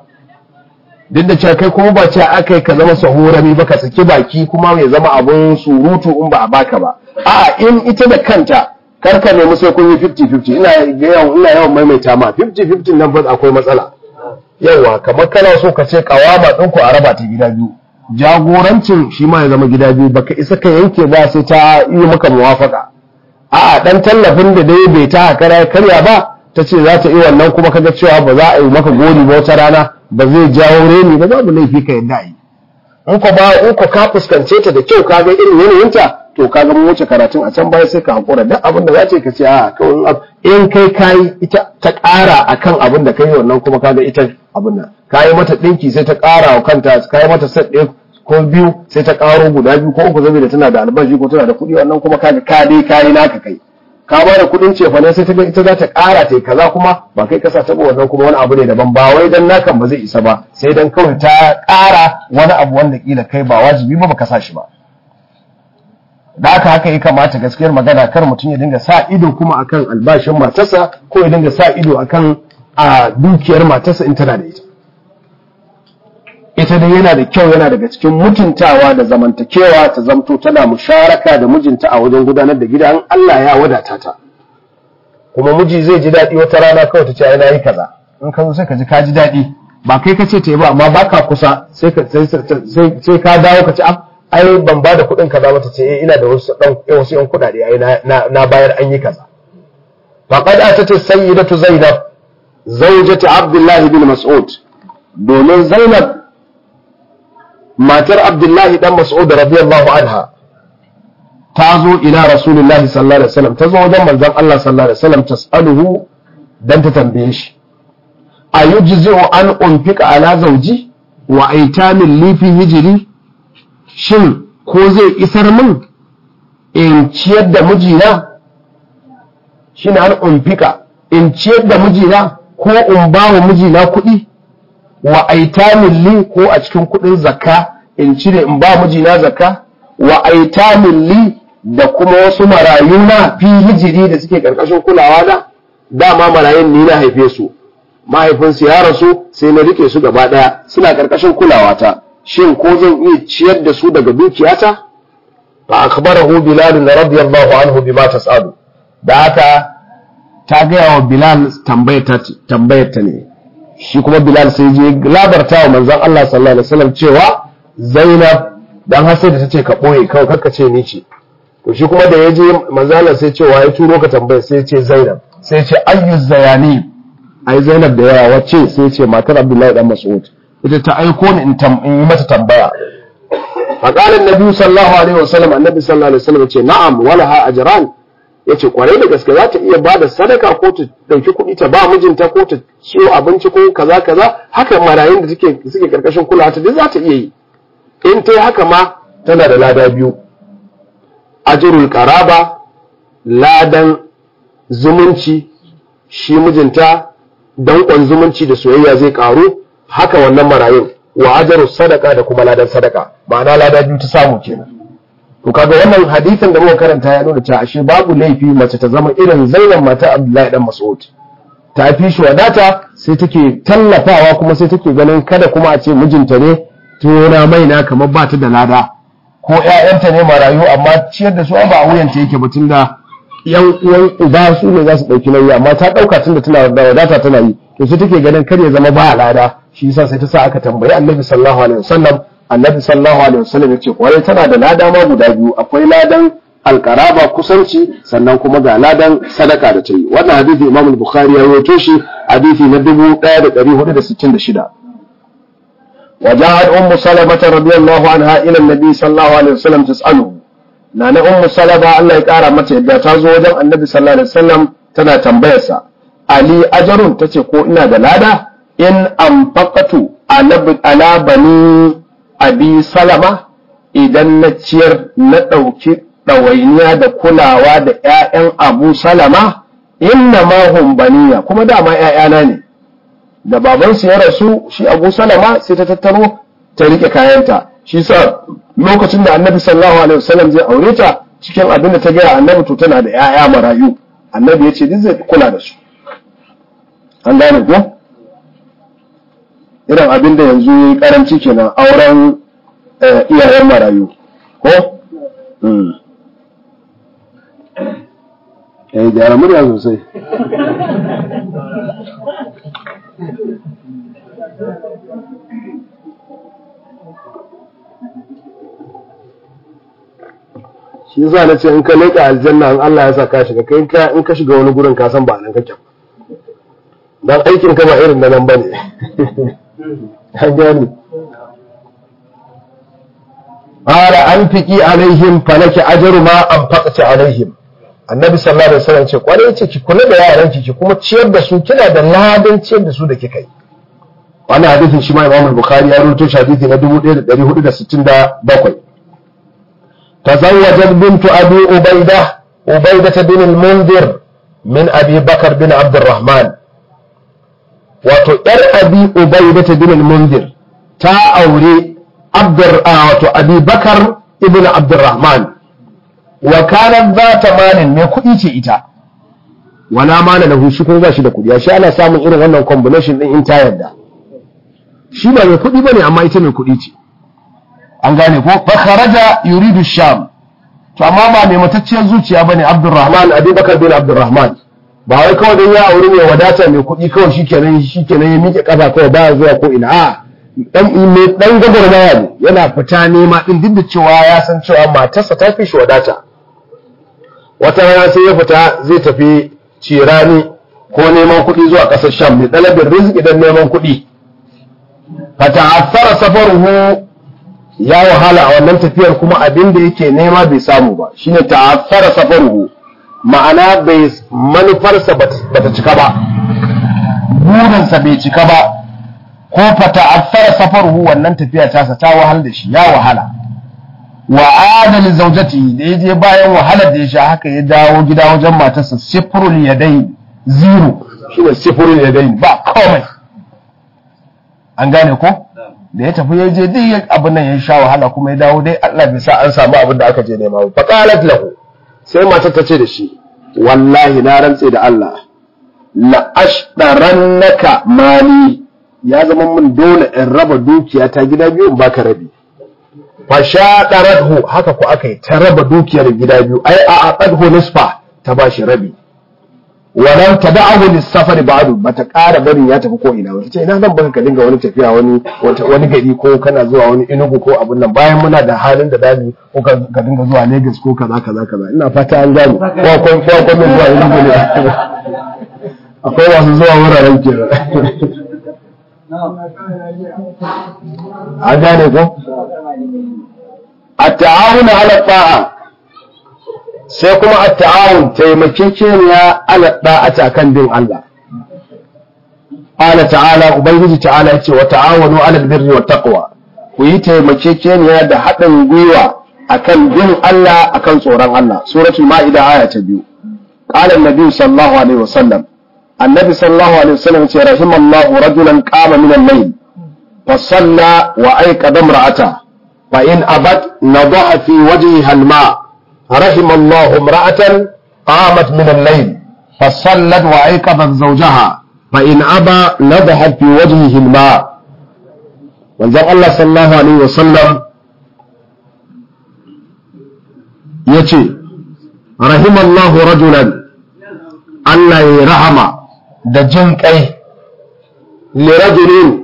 duk da cewa kai kuma ba ce aka ka zama sahurami ba ka saki baki kuma ya zama abun surutu in ba a baka ba a'a in ita da kanta karka nemi sai kun yi 50-50 ina yawan ina yawan maimaita ma 50-50 nan ba akwai matsala yawa kamar kana so ka ce kawama ɗinku a raba ta gida biyu jagorancin shi ma ya zama gida biyu baka isa ka yanke ba sai ta yi maka muwafaka a'a dan tallafin da dai bai ta kara karya ba ta ce za ta yi wannan kuma kaga cewa ba za a yi maka gori ba wata rana ba zai jawo reni ba babu laifi ka yadda yi in ko ba in ko ka fuskance ta da kyau ka ga irin yanayinta to ka ga mun wuce karatun a can baya sai ka hakura duk abin da za ce ka ce a kawai in kai kayi ita ta ƙara akan abin da kai wannan kuma kaga ita abin nan kayi mata ɗinki sai ta ƙara wa kanta kayi mata set ɗaya ko biyu sai ta ƙaro guda biyu ko uku saboda tana da albashi ko tana da kuɗi wannan kuma kaga ka dai kayi naka kai ka ba da kuɗin cefa ne sai ta ga ita za ta ƙara ta kaza kuma ba kai kasa ta wannan kuma wani abu ne daban ba wai dan nakan ba zai isa ba sai dan kawai ta ƙara wani abu wanda kila kai ba wajibi ba baka sa shi ba da haka haka ya kamata gaskiyar magana kar mutum ya dinga sa ido kuma akan albashin matarsa ko ya dinga sa ido akan a dukiyar matarsa in tana da ita ita dai yana da kyau yana daga cikin mutuntawa da zamantakewa ta zamto tana musharaka da mijinta a wajen gudanar da gida an Allah ya wadata ta kuma miji zai ji daɗi wata rana kawai ta ce ai nayi kaza in ka zo sai ka ji ka ji daɗi ba kai ka ce ta yi ba amma baka kusa sai ka sai ka dawo ka ce ah ai ban ba da kuɗin kaza mata ce ina da wasu ɗan wasu yan kuɗaɗe ai na bayar an yi kaza faqad atat sayyidatu zainab zawjati abdullahi bin mas'ud domin zainab matar abdullahi dan mas'ud radiyallahu anha ta zo ila rasulullahi sallallahu alaihi wasallam ta zo wajen manzon Allah sallallahu alaihi wasallam tas'aluhu dan ta tambaye shi ayujzi'u an unfika ala zawji wa aitamin lifi hijiri shin ko zai isar min in ciyar da mijina shi na an umfika in ciyar da mijina ko in ba wa mijina kuɗi wa aitamin li ko a cikin kuɗin zakka in cire in ba mijina zakka wa aitamin li da kuma wasu marayu na fi hijiri da suke ƙarƙashin kulawa da dama marayun ni na haife su mahaifinsu ya rasu sai na rike su gaba ɗaya suna ƙarƙashin kulawa ta shin ko zan iya ciyar da su daga dukiyata fa akhbarahu bilal radiyallahu anhu bima tasadu da haka ta gaya wa bilal tambayar ta ne shi kuma bilal sai je labarta wa manzon Allah sallallahu alaihi wasallam cewa zainab dan har sai da tace ka boye kawai karka ce ni ce to shi kuma da ya je manzon Allah sai cewa ya turo ka tambaya sai ya ce zainab sai ya ce ayyu zayani ai zainab da yawa wacce sai ya ce matar abdullahi dan mas'ud ita ta aiko ni in yi mata tambaya faƙalin nabi sallallahu alaihi wasallam annabi sallallahu alaihi wasallam ce na'am wala ha ajran yace kwarai da gaske za ta iya ba da sadaka ko ta dauki kuɗi ta ba mijinta ko ta ciwo abinci ko kaza kaza haka marayun da suke suke karkashin kulawa ta duk za ta iya yi in ta yi haka ma tana da lada biyu ajrul qaraba ladan zumunci shi mijinta danƙon zumunci da soyayya zai ƙaru haka wannan marayun wa ajaru sadaka da kuma ladan sadaka ma'ana lada biyu ta samu kenan to kaga wannan hadisin da muka karanta ya nuna cewa ashe babu laifi mace ta zama irin Zainab mata Abdullahi dan Mas'ud ta fi shi wadata sai take tallafawa kuma sai take ganin kada kuma a ce mijinta ne tona maina kamar ba ta da lada ko ƴaƴanta ne marayu amma ciyar da su ba a wuyanta yake ba tunda yan uwan uba su ne za su ɗauki nauyi amma ta ɗauka tunda tana da wadata tana yi to sai take ganin kar ya zama ba lada shi yasa sai ta sa aka tambayi annabi sallallahu alaihi wasallam annabi sallallahu alaihi wasallam yace kwarai tana da lada ma guda biyu akwai ladan alqaraba kusanci sannan kuma ga ladan sadaka da ta yi wannan hadisi imam al-bukhari ya rawaito shi hadisi na 1466 وجاءت أم سلمة رضي الله عنها إلى النبي صلى الله عليه وسلم تسأله نانا أم سلمة الله يقارى متى إذا تازو وجم النبي صلى الله عليه وسلم تنا تنبيسا Ali ajarun ta ce ko ina da lada in amfaqatu ala bani abi salama idan na ciyar na ɗauki ɗawainiya da kulawa da ‘ya'yan abu salama inna ma hum baniya kuma dama ‘ya'yana ne da babansu ya rasu shi abu salama sai ta tattaro ta rike kayanta shi sa lokacin da annabi sallallahu alaihi wasallam zai aure ta cikin abin da ta gaya annabi to tana da ‘ya'ya marayu annabi ya ce duk zai kula da su an gane ko irin abin da yanzu ya yi karanci kenan auren iyayen marayu ko eh gyara murya sosai shi yasa na ce in ka leƙa aljanna in Allah ya sa ka shiga kai in ka shiga wani gurin ka san ba nan kake dan aikin ka ba irin na nan bane an gani qala anfiqi alaihim falaki ajru ma anfaqti alaihim annabi sallallahu alaihi wasallam ce kwarai ce ki kula da yaran ki ki kuma ciyar da su kina da ladan ciyar da su da kika yi wannan hadisin shi ma Imam Bukhari ya rawaito shi hadisi na 1467 tazawwajat bintu Abi Ubaida Ubaida bin al-Munzir min Abi Bakar bin Abdurrahman wato yar Abi Ubaida bin al-Munzir ta aure Abdur wato Abi Bakar ibn Abdurrahman wa kanat zata malin mai kuɗi ce ita wala mana lahu shi kuma ba shi da kuɗi shi ana samun irin wannan combination din in ta yarda shi ba mai kuɗi bane amma ita mai kuɗi ce an gane ko fa kharaja yuridu sham to amma ba mai matacciyar zuciya bane Abdurrahman Abubakar bin Abdurrahman ba wai kawai dan ya aure mai wadata mai kuɗi kawai shikenan shikenan ya miƙe kafa kawai ba zuwa ko ina a dan mai dan gagarmaya ne yana fita nema din duk da cewa ya san cewa matarsa ta fi shi wadata wata rana sai ya fita zai tafi cirani ko neman kuɗi zuwa ƙasar sham mai ɗalabin rizki don neman kuɗi fata'affara safaruhu ya wahala a wannan tafiyar kuma abin da yake nema bai samu ba shine ta'affara safaruhu ma'ana bai manufarsa bata cika ba burinsa bai cika ba ko fata'affara safaruhu wannan tafiya tasa ta wahal da shi ya wahala wa adali zaujati da ya je bayan wahalar da ya sha haka ya dawo gida wajen matarsa sifrul yadai zero shine sifrul yadai ba komai an gane ko da ya tafi ya je duk abin nan ya sha wahala kuma ya dawo dai Allah bai sa an samu abin da aka je nema ba faqalat lahu sai matar ta ce da shi wallahi na rantse da Allah la ashdarannaka mali ya zama mun dole in raba dukiya ta gida biyu in baka rabi fashaɗarathu haka ku aka yi ta raba dukiyar gida biyu ai a aqadhu nisfa ta bashi rabi walam tad'ahu lis-safar ba'du bata ƙara barin ya tafi ko ina wata ce ina nan baka ka dinga wani tafiya wani wani gari ko kana zuwa wani inugu ko abun nan bayan muna da halin da dami ko ka dinga zuwa Lagos ko kaza kaza kaza ina fata an gane ko ko ko ko min zuwa inugu ne akwai wasu zuwa wuraren kenan an gane ko التعاون على الطاعة sai kuma a ta'awun taimakekeniya ala da'ata kan bin Allah ala ta'ala ubangiji ta'ala yace wa ta'awanu ala albirri wat taqwa ku yi taimakekeniya da haɗin gwiwa akan bin Allah akan tsoron Allah suratul ma'ida aya ta biyu qala annabi sallallahu alaihi wasallam annabi sallallahu alaihi wasallam ce rahimallahu rajulan qama min al-layl fa salla wa ayqada imra'ata fa in abat nadaha fi wajhiha al-ma' رحم الله امرأة قامت من الليل فصلت وأيقظت زوجها فإن أبى نضحت في وجهه الماء وانزل الله صلى الله عليه وسلم يتي رحم الله رجلا الله يرحم da jin kai lirajulin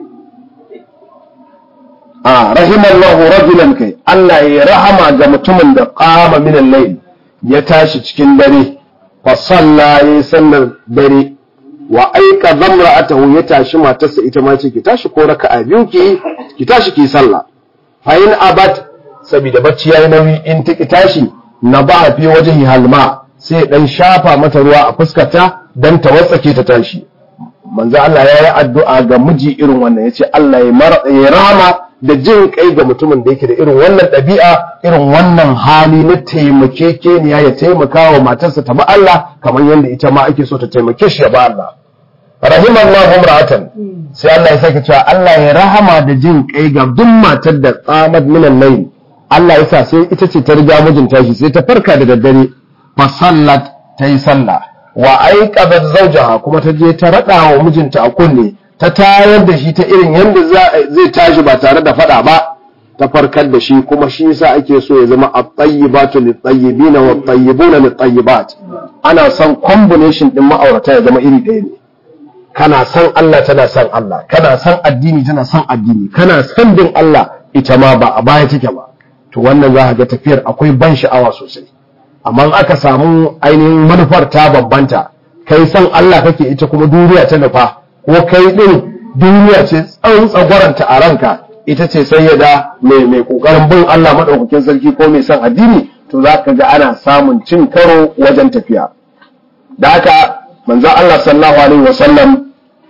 a rahimallahu rajulan kai Allah ya rahama ga mutumin da qama min al-layl ya tashi cikin dare fa salla ya sallar dare wa aika zamra'atahu ya tashi matarsa ita ma ce ki tashi ko raka'a biyu ki ki tashi ki sallah fa in abat saboda bacci yayi nauyi in ta ki tashi na ba fi wajhi halma sai dan shafa mata ruwa a fuskarta dan ta watsake ta tashi manzo Allah ya yi addu'a ga miji irin wannan yace Allah ya rahama da jin kai ga mutumin da yake da irin wannan ɗabi'a irin wannan hali na taimakekeniya ya taimaka wa matarsa ta ba Allah kamar yadda ita ma ake so ta taimake shi ya ba Allah rahimallahu imra'atan sai Allah ya sake cewa Allah ya rahama da jin kai ga duk matar da tsamad minan layl Allah ya sa sai ita ce ta riga mijinta shi sai ta farka da daddare fa sallat ta yi sallah wa aiqadat zawjaha kuma ta je ta rada wa mijinta a kunne ta tayar da shi ta irin yadda zai tashi ba tare da fada ba ta farkar da shi kuma shi yasa ake so ya zama at-tayyibatu lit-tayyibin wa at-tayyibuna lit-tayyibat ana son combination din ma'aurata ya zama iri ɗaya ne kana son Allah tana son Allah kana son addini tana son addini kana son bin Allah ita ma ba a baya take ba to wannan za ka ga tafiyar akwai ban sha'awa sosai amma aka samu ainihin manufar ta bambanta kai son Allah kake ita kuma duniya ta nufa ko kai ɗin duniya ce tsawon tsagwaranta a ranka ita ce sayyada mai mai kokarin bin Allah madaukakin sarki ko mai son addini to za ka ga ana samun cin karo wajen tafiya da haka manzon Allah sallallahu alaihi wasallam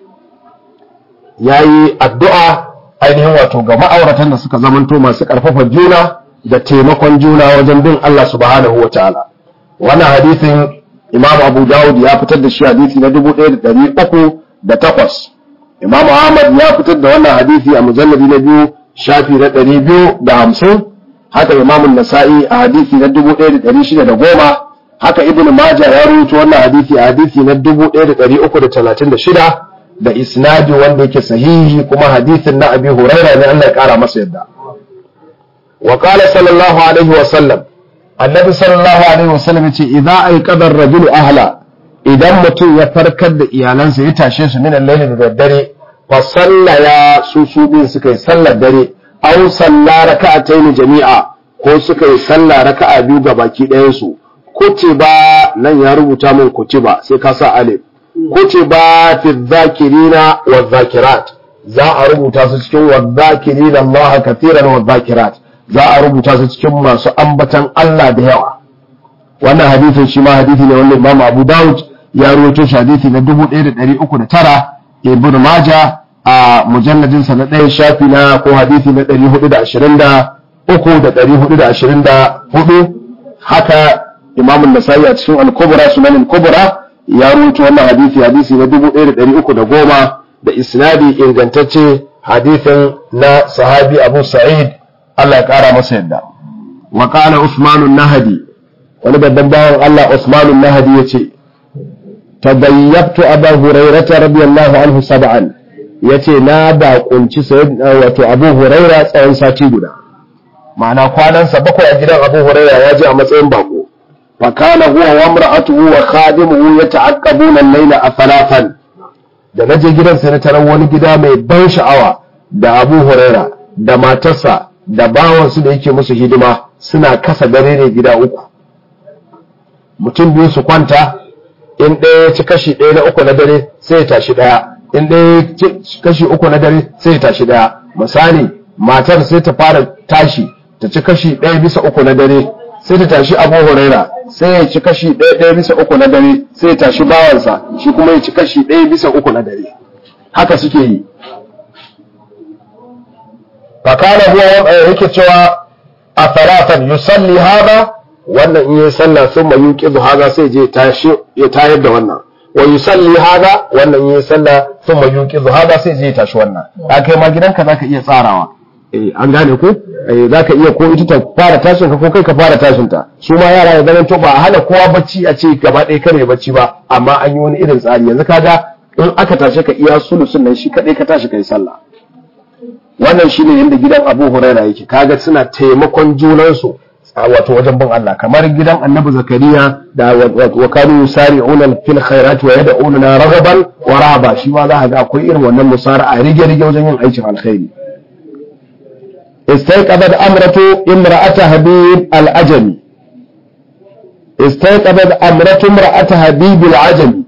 yayi addu'a ainihin wato ga ma'auratan da suka zamanto masu karfafa juna da taimakon juna wajen bin Allah subhanahu wataala wannan hadisin Imam Abu Dawud ya fitar da shi hadisi na 1308 Imam Ahmad ya fitar da wannan hadisi a mujalladi na biyu shafi na 250 haka Imam Nasa'i a hadisi na 1610 haka Ibn Majah ya rubuta wannan hadisi a hadisi na 1336 da isnadi wanda yake sahihi kuma hadisin na Abi Hurairah ne Allah ya kara masa yadda wa qala sallallahu alaihi wa sallam annabi sallallahu alaihi wa sallam yace idza ayqadha ar-rajulu ahla idan mutum ya farkar da iyalansa ya tashe su minan layli da daddare fa sallaya su su din suka yi sallar dare aw salla raka'atayn jami'a ko suka yi sallah raka'a biyu ga baki ɗayan su kutiba nan ya rubuta min kutiba sai ka sa alif kutiba fi dhakirina wa dhakirat za a rubuta su cikin wa dhakirina Allah kathiran wa dhakirat za a rubuta su cikin masu ambatan Allah da yawa wannan hadisin shi ma hadisi ne wanda Imam Abu Dawud ya rawaito shi hadisi na 1309 Ibn Majah a mujalladin sa na ɗaya shafi na ko hadisi na 423 da 424 haka Imam An-Nasa'i a cikin Al-Kubra Sunan Al-Kubra ya rawaito wannan hadisi hadisi na 1310 da isnadi ingantacce hadisin na sahabi Abu Sa'id Allah ya kara masa yadda wa qala Usman nahdi wani babban bawan Allah Usman nahdi yace tadayyabtu Abu Hurairah radiyallahu anhu sab'an yace na da kunci wato Abu Hurairah tsawon sati guda ma'ana kwanansa bakwai a gidan Abu Hurairah ya je a matsayin bako fa kana huwa wa imra'atuhu wa khadimuhu yata'aqqabuna al-layla athalafan da naje gidan sai na tarar wani gida mai ban sha'awa da Abu Hurairah da matarsa da bawansu da yake musu hidima suna kasa dare ne gida uku mutum biyu su kwanta in ɗaya ya ci kashi ɗaya na uku na dare sai ya tashi ɗaya in ɗaya ya ci kashi uku na dare sai ya tashi ɗaya misali matar sai ta fara tashi ta ci kashi ɗaya bisa uku na dare sai ta tashi abu huraira sai ya ci kashi ɗaya ɗaya bisa uku na dare sai ya tashi bawansa shi kuma ya ci kashi ɗaya bisa uku na dare haka suke yi fakana huwa yake cewa a faratan yusalli hada wannan in yi sallah sun ma yuqizu hada sai je tashi ya tayar da wannan wa yusalli hada wannan in yi sallah sun ma yuqizu hada sai je ya tashi wannan ka kai ma gidanka zaka iya tsarawa eh an gane ko eh zaka iya ko ita ta fara tashin ka ko kai ka fara tashin ta su ma yara ya zama to ba a hana kowa bacci a ce gaba ɗaya kare bacci ba amma an yi wani irin tsari yanzu kaga in aka tashe ka iya sulusun nan shi kadai ka tashi kai sallah wannan shine yadda gidan Abu Huraira yake kaga suna taimakon junansu wato wajen bin Allah kamar gidan Annabi Zakariya da wa kanu yusari'una fil khairat wa yad'una raghaban wa rahaba shi ma za ka ga akwai irin wannan musara'a rige rige wajen yin aikin alkhairi istayqabat amratu imra'ata habib al-ajami istayqabat amratu imra'ata habib al-ajami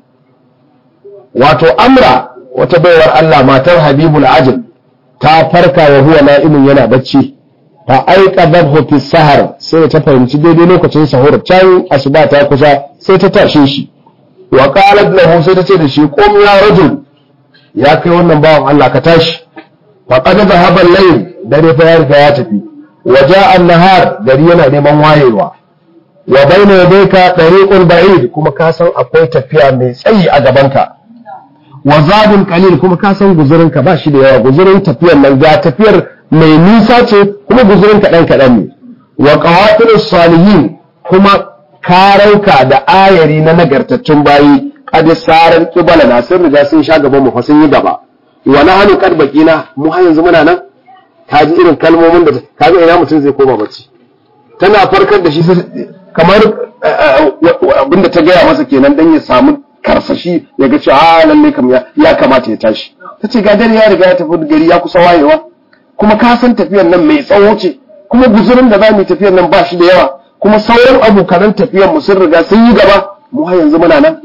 wato amra wata baiwar Allah matar habibul ajami ta farka wa huwa na'imin yana bacci fa aiqadhahu fi sahar sai ta fahimci daidai lokacin sahur can asuba ta kusa sai ta tashe shi wa qalat lahu sai ta ce da shi qum ya rajul ya kai wannan bawan Allah ka tashi fa qad dhahaba al-layl dare fa ya riga ya tafi wa ja'a an-nahar gari yana neman wayewa wa bayna yadayka tariqun ba'id kuma ka san akwai tafiya mai tsayi a gabanka wa zabun qalil kuma ka san guzurin ka ba shi da yawa guzurin tafiyar nan ga tafiyar mai nisa ce kuma guzurin ka dan kadan ne wa qawatilus salihin kuma karauka da ayari na nagartattun bayi qad sarar qibala na sun riga sun sha gaban mu fa sun yi gaba wa nahnu qad baqina mu har yanzu muna nan ka ji irin kalmomin da kaga ina mutum zai koma bacci tana farkar da shi kamar abinda ta gaya masa kenan dan ya samu karsashi ya ga cewa a lalle kam ya kamata ya tashi ta ce ga dare ya riga ya tafi gari ya kusa wayewa kuma ka san tafiyar nan mai tsawo ce kuma guzurin da za mu yi tafiyar nan ba shi da yawa kuma sauran abokanan tafiyar mu sun riga sun yi gaba mu har yanzu muna nan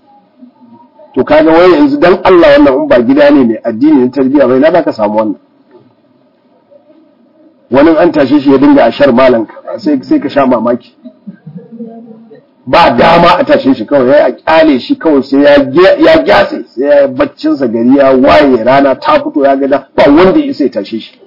to kaga wai yanzu dan Allah wannan in ba gida ne mai addini na tarbiyya bai na ka samu wannan wani an tashe shi ya dinga a shar malan sai sai ka sha mamaki ba dama a tashe shi kawai ya kyale shi kawai sai ya gyatse sai ya baccin sa gari ya waye rana ta fito ya gada ba wanda ya sai tashe shi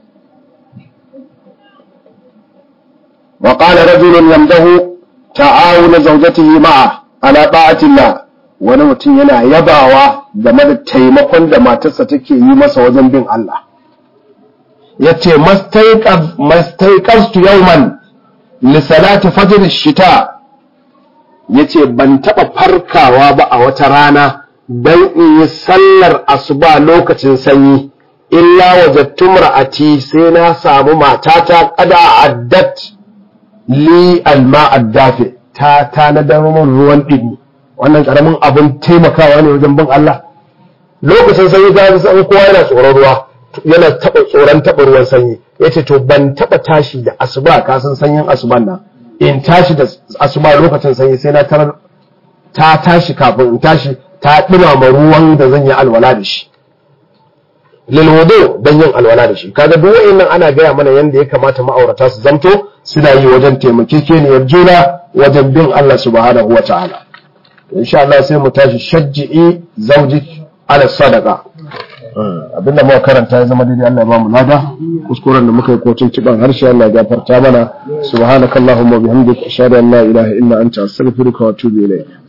wa qala rajulun yamdahu ta'awuna zawjatihi ma'a ala ta'atillah wani mutum yana yabawa game da taimakon da matarsa take yi masa wajen bin Allah yace mastaiqastu yawman li salati fajr shita yace ban taba farkawa ba a wata rana dan in yi sallar asuba lokacin sanyi illa wajadtu mar'ati sai na samu matata kada addat li alma addafi ta tanadar min ruwan ɗibi wannan ƙaramin abin taimakawa ne wajen bin Allah lokacin sanyi ta san kowa yana tsoron ruwa yana taɓa tsoron taɓa ruwan sanyi yace to ban taɓa tashi da asuba ka san sanyin asuban nan in tashi da asuba lokacin sanyi sai na tarar ta tashi kafin in tashi ta ɗumama ruwan da zan yi alwala da shi lilwudu don yin alwala da shi kaga duk wa'annan ana gaya mana yanda ya kamata ma'aurata su zamto suna yi wajen taimakekeniyar juna wajen bin Allah subhanahu wa ta'ala insha Allah sai mu tashi shajji'i zawjik ala sadaqa abinda muka karanta ya zama daidai Allah ya bamu lada kuskuren da muka yi kotun ciban harshe Allah ya gafarta mana subhanakallahumma bihamdika ashhadu an la ilaha illa anta astaghfiruka wa atubu ilayk